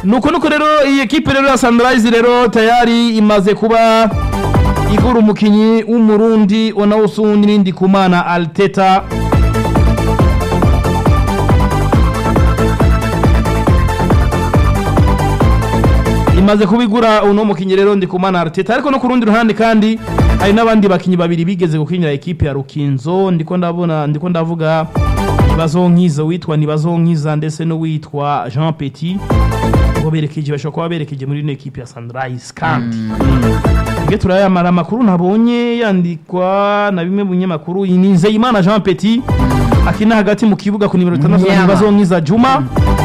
nuko nuko rero iyi ekipe rero ya Sunrise rero tayari imaze kuba igura umukinyi w'umurundi wanawusundi n'indi kumana Alteta imaze kubigura uno mukinyi rero ndi kumana Arteta ariko no ku rundi ruhande kandi hari n'abandi bakinyi babiri bigeze gukinira ekipe ya Rukinzo ndiko ndabona ndiko ndavuga Nibazonkiza witwa Nibazonkiza ndetse n'uwitwa Jean Petit ngo berekeje bashobora kuba berekeje muri ino ekipe ya Sunrise kandi Nge turayamara amakuru nabonye yandikwa na bimwe mu binyamakuru ni Nzeyimana Jean Petit akina hagati mu kibuga ku nimero 6 Nyama. Nibazonkiza Juma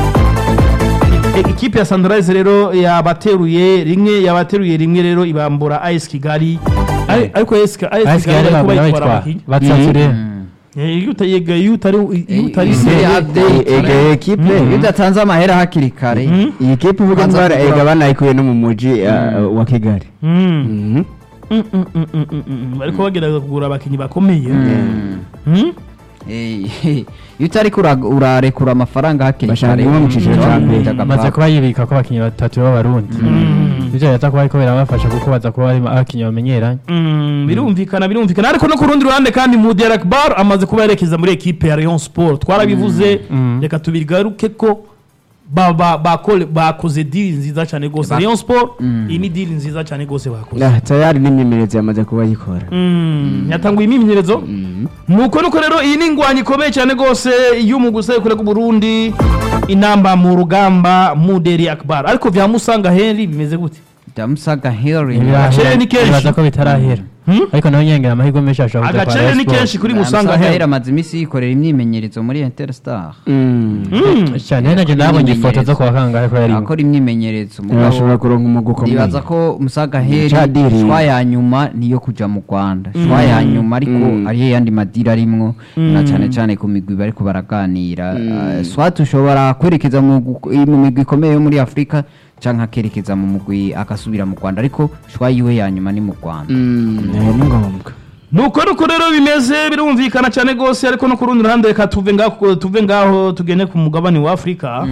E- ikipe ya Sunrise rero yabateruye rimwe yabateruye rimwe rero ibambura AS Kigali Ari- ariko AS Ki- AS Ayisi Kigali gari ariko bagura bayitwara bayitwara abakinyi batsatire Eh, iyo utayega iyo utari iyo utari Eh, se eh, update. ege ekipe iyo udatanze amahera hakiri kare iyi kipe uvuga Banza ndwara kugura- ega banayikuye no mu muji uh, wa kigali Mm. Mhm. Mm, mm, mm, mm, mm, mm. bariko bagerageza kugura abakinyi bakomeye Mm? Eh, iyo utari kura- urarekura amafaranga hakiri Bashaka kare kuba mu cyiciro cya mbere. amaze kuba yibika ko abakinnyi batatu b'abarundi ibyo yata kuba ariko birabafasha kuko baza kuba barimo abakinnyi bamenyeranye Mm, birumvikana birumvikana ariko no ku rundi ruhande kandi Mudi Akbar amaze kuba yerekeza muri ekipe ya Rayon Sport twarabivuze Mm. reka tubigaruke ko ba- ba- bakole- bakoze deal nziza cyane gose Ba- Rayon Sport iyi ni deal nziza cyane gose bakoze Ah, tayari n'imyemerezi yamaze kuba yikora Mm, yatanguye imyimenyerezo nuko nuko rero iyi ni ingwanyi ikomeye cyane gose y'umuguse kure ku Burundi inamba mu rugamba Muderi Akbar ariko vya Musanga Henry bimeze gute byamusaga heri Agaciro ni kenshi. bibaza ko bitarahera Hmm? ariko nawe nyengera amahirwe menshi ashobora kuja kwa agacere Rayon ni Sport. kenshi kuri Musanga Musaga Henry heri amaze iminsi yikorera imyimenyerezo muri interstar Mm. Mm. cyane nanjye nabonye ifoto zo kwa kangahe ko yarimo akora imyimenyerezo ashobora kuronka umugwi ukomeye nibaza ko musaga heri Cadiri. shwa ya nyuma niyo kuja mu rwanda shwa ya nyuma ariko Mm. hariho yandi madiri arimwo na cyane cyane ku migwi bariko baraganira Uh, swat ushobora kwerekeza mu gu- mu migwi ikomeye yo muri afurika canke akerekeza mu mugwi agasubira mu rwanda ariko shwa yiwe ya nyuma ni mu rwanda Mm, eh, ni ngombwa nuko nuko rero bimeze birumvikana cyane gose ariko no ku rundi ruhande reka tuve ngaho tuve ngaho tugende ku mugabane wa Afrika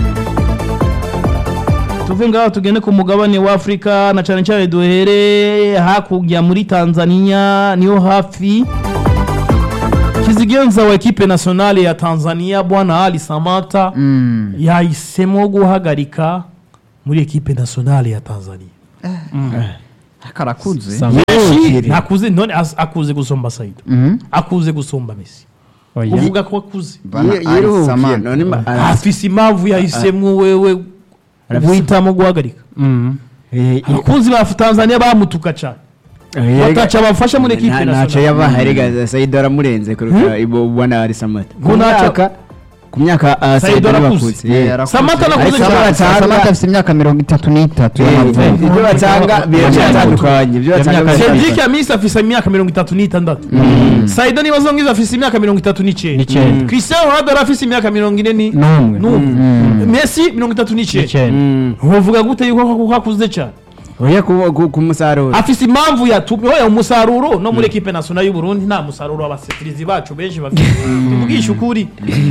tuve ngaho tugende ku mugabane wa Afrika na cyane cyane duhere hakurya muri Tanzania niyo hafi kizigenza wa ekipe nationale ya Tanzania bwana Ali Samata Mm. yahisemo guhagarika muri ekipe nationale ya Tanzania karakuze Sam- Messi ntakuze none as- akuze gusumba Said Mhm. akuze gusumba Messi Oya. uvuga ko akuze Bana Yi- Ali yiruhukiye Samata. none ma- ara- afise impamvu yahisemo wewe Arafise- guhitamo guhagarika Mhm. eh, i- abakunzi ba Tanzania bamutuka cyane eh, bataca bafasha muri ekipe nta- ntacyo nationale yabaha erega Said aramurenze kuruta ibo bwana ari Samata Ngo ku ntacyo- myaka ku myaka ah, Said Said arakuze. arakuze Eh, eh. arakuze. Samata nakuze Ariko cyane. Samata- Samata afite imyaka mirongo itatu n'itatu Eh, y'amavuko ibyo batanga biratandukanye ibyo batanga Imyaka Cedric biratandukanye. Amisi afise imyaka mirongo itatu n'itandatu Saida Nibazongiza afise imyaka mirongo itatu n'icyenda N'icyenda. Cristiano Ronaldo arafise imyaka mirongo ine ni- N'umwe. n'umwe Messi mirongo itatu n'icyenda N'icyenda. Mm. uvuga gute yuko ko akuze cyane oya ku- ku- ku musaruro afise impamvu yatumye oya umusaruro no muri ekipe nationale y'u Burundi nta musaruro abasifirizi bacu benshi bafite tuvugisha ukuri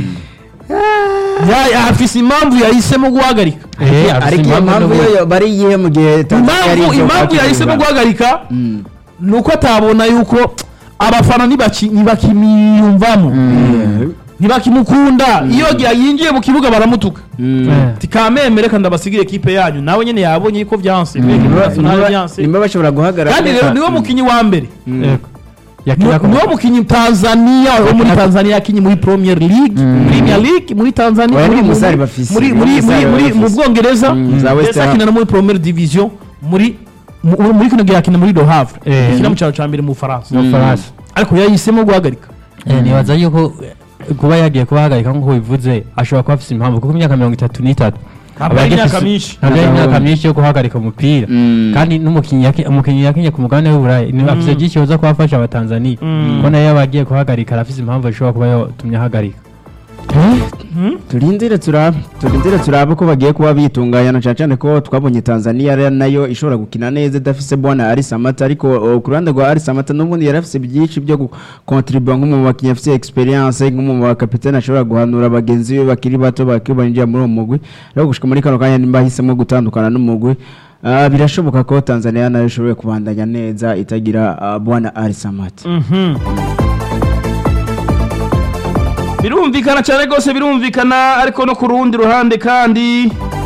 Ya- ya- afise impamvu yahisemo guhagarika Eh, afise ariko iyo impamvu mpamvu n'ubu- yo bari iyihe mu gihe Tanzania yari impamvu izo impamvu kwakira yahisemo u Rwanda? guhagarika Mm. ni uko atabona yuko abafana ntibaki- ntibakimiyumvamo ntibakimukunda iyo yinjiye mu kibuga baramutuka Mm. Eh. tikameme reka ndabasigire ekipe yanyu nawe nyene yabonye yuko vyanse muri ekipe Niba- nationale niba- vyanse niba bashobora guhagarara kandi rero niwe mukinyi wa mbere Yego. Yakina ku- niwo mukinyi Tanzania wo muri Tanzania yakinye muri Premier League Premier League muri Tanzania Oya, muri ni muri umusare bafise, muri ni muri umusare muri muri mu bafise. Bwongereza Mm, za West ndetse Ham. akina no muri Premier Division muri mu- muri kino gihe akina muri Le Havre Eh. akina mu cyaro cya mbere mu Bufaransa mu Faransa. ariko yahisemo guhagarika Eh, nibaza yuko eh, kuba yagiye kubahagarika nk'uko bivuze ashobora kuba afite impamvu kuko imyaka mirongo itatu n'itatu Ntabwo aba ari agifise- imyaka myinshi. ntabwo ari imyaka Ntabwo- myinshi yo guhagarika umupira Mm. kandi n'umukinnyi yaki- umukinnyi yakinye ku mugabane w'uburayi ni afite byinshi yoza kuba afasha abatanzaniya Mm. ko nayo yaba agiye kuhagarika arafite impamvu ishobora kuba yatumye ahagarika turindire turabe turindire turabe ko bagiye kuba bitunganya na cyane cyane ko twabonye Tanzania ari nayo ishobora gukina neza idafise bwana Ari Samata ariko uh, ku ruhande rwa Ari Samata n'ubundi yari afise byinshi byo gukontribuwa nk'umu bakinnyi afise experience nk'umu bakapitene ashobora guhanura bagenzi be bakiri bato bakibanjira muri uwo mugwi ariko gushika muri kano kanya nimba ahisemo gutandukana n'umugwi uh, birashoboka ko Tanzania nayo ishobora kubandanya neza itagira uh, bwana Ari Samata Mhm. birumvikana cyane rwose birumvikana ariko no ku rundi ruhande kandi